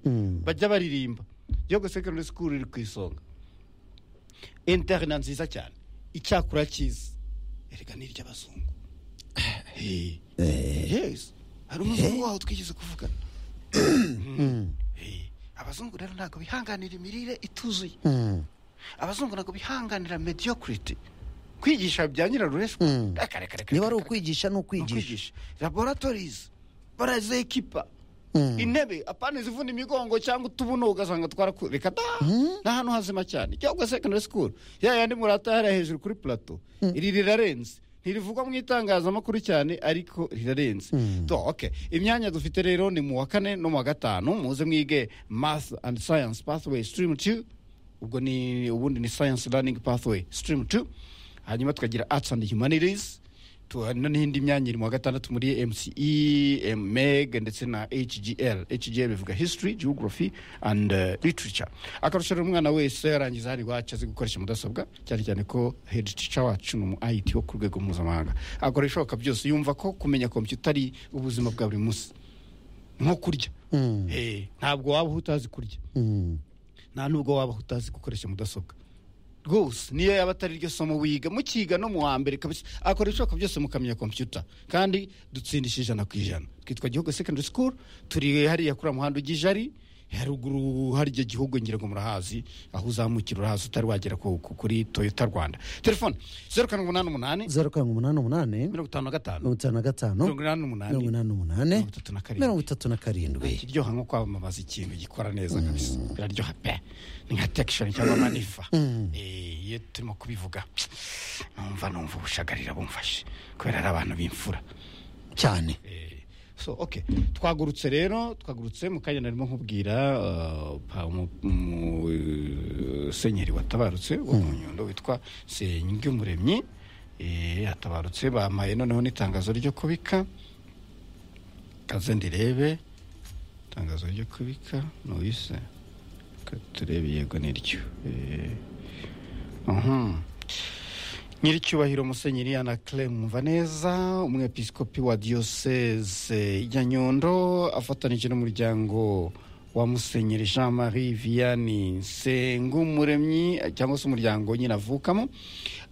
bajya baririmba gihugu secondary school iri ku isonga interina nziza cyane icyakura cyiza erega ni iry'abazungu Hey. yes hari umuzungu waho twigeze kuvugana Hey. abazungu rero ntabwo bihanganira imirire ituzuye abazungu ntabwo bihanganira mediocrity kwigisha bya nyirarureswa Mm. reka reka reka niba reka, reka. ari ukwigisha ni Ni ukwigisha ukwigisha laboratorizi barazekipa Mm. intebe apana zivuna imigongo cyangwa utubuno ugasanga twaraku reka da ni ahantu hazima cyane cyangwa secondary school ya yandi murata hariya hejuru kuri plateau iri rirarenze ntirivugwa mu itangazamakuru cyane ariko rirarenze to okay imyanya dufite rero ni mu wa kane no mu wa gatanu muze mwige math and science pathway stream 2 ubwo ni ubundi ni science learning pathway stream 2 hanyuma tukagira arts and humanities tu- no n'indi myanya iri mu wa gatandatu muri mce meg ndetse na hgl hgl bivuga history geography and uh, literature akarusho rero umwana wese yarangiza hari iwacu azi gukoresha mudasobwa cyane cyane ko head teacher wacu ni umu it wo ku rwego mpuzamahanga akora ibishoboka byose yumva ko kumenya kompiyuta ari ubuzima bwa buri munsi nko kurya Eh, ntabwo waba utazi kurya nta nubwo waba utazi gukoresha mudasobwa rwose niyo yaba atari ryo somo wiga mukiga no mu wa mbere kabisa akora ibishoboka byose mukamenya kompiyuta kandi dutsindisha ijana ku ijana twitwa gihugu secondary school turi hariya kuri muhanda ujya ijari haruguru harya gihugu ngira ngo murahazi aho uzamukira urahazi utari wagera ku- ku- kuri toyota rwanda telefone zeru karindwi umunani umunani zeru karindwi umunani umunani mirongo itanu na gatanu mirongo itanu na gatanu mirongo inani mirongo n'umunani inani n'umunani mirongo itatu na karindwi. mirongo itatu na karindwi kiryoha nko kwamamaza ikintu gikora neza kabisa biraryoha pe ni nka tekishoni cyangwa manifa Eh, iyo turimo kubivuga numva numva ubushagarira bumfashe kubera ari abantu b'imfura cyane Eh, so okay twagurutse rero twagurutse mu kanya narimo nkubwira uh, pa- umu- umu- senyeri watabarutse wo mu nyundo witwa senyumuremyi yatabarutse bamaye noneho n'itangazo ryo kubika kaze ndirebe itangazo ryo kubika nuyise Ka- turebe yego niryo Eh, uhum. nyiricyubahiro musenyeri ana claire mvaneza umwepiskopi wa diocese ya nyundo afatanije n'umuryango wa musenyeri jean marie vianney nsengumuremyi cyangwa se umuryango nyine avukamo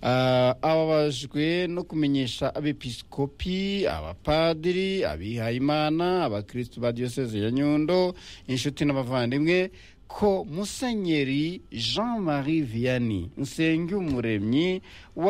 Ah, ababajwe no kumenyesha abepiskopi abapadiri abihayimana abakristu ba diocese ya nyundo inshuti n'abavandimwe ko musenyeri jean marie vianney nsengumuremyi wa